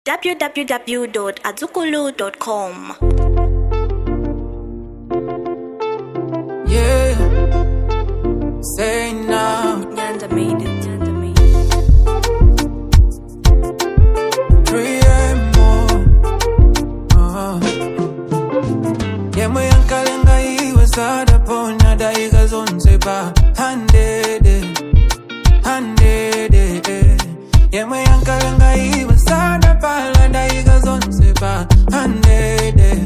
www.azukulu.com. Yeah. Say now. Nyanda made it. Nyanda made it. 3 more. Uh-huh. yemwe yankalenga iwe sadapona daiga zonse pa handede handede yemwe yankalenga iwe sadapala daiga zonse pa handede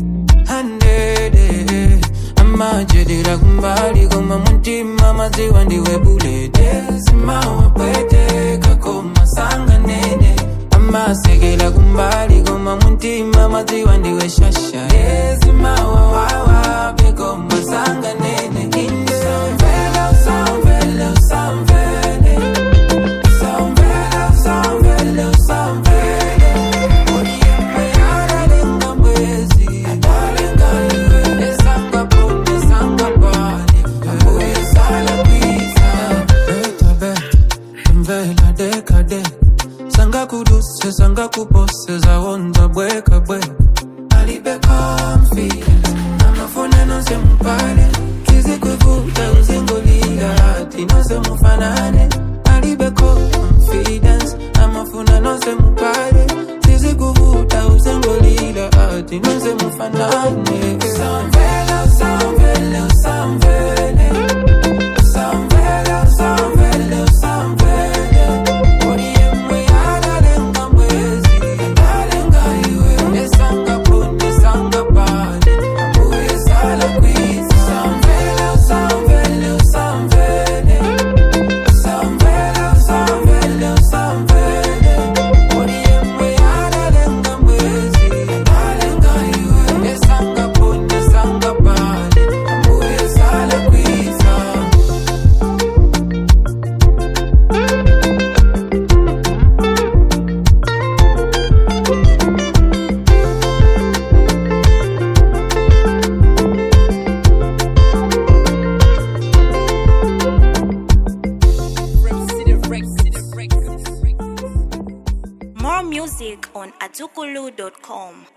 handede amajedera kumbali koma mutima maziwa ndiwe bulede simawapweteka koma sanganene amasekela kumbali koma mutima maziwa ndiwe shasha ezimawawawa bekoma sanganene Samvela, samvela, samvele. Samvela, samvela, samvele. Odiembe adalenga mwezi, adalenga iwe. Esanga pone, esanga pale. Abuye sala kwiza. Beta, beta, mvela deka deka. Sanga kuduse, sanga kupose, zawonza bweka bweka. Alibe confidence, amafuna nose mpale. Kizikuvuta uzingolila hati nose mufanane. Alibe confidence, amafuna nose mpale. Kizikuvuta uzingolila hati nose mufanane. Samvela, samvela, samvele. Samvela, samvela, samvele. Odiemwe adalenga mwezi, adalenga iwe. Esanga pone, esanga pale. Abuye sala kwiza. Samvela, samvela, samvele. Samvela, samvela, samvele. Odiemwe adalenga mwezi, adalenga iwe. Esanga pone, esanga pale. Abuye sala kwiza. More music on azukulu.com.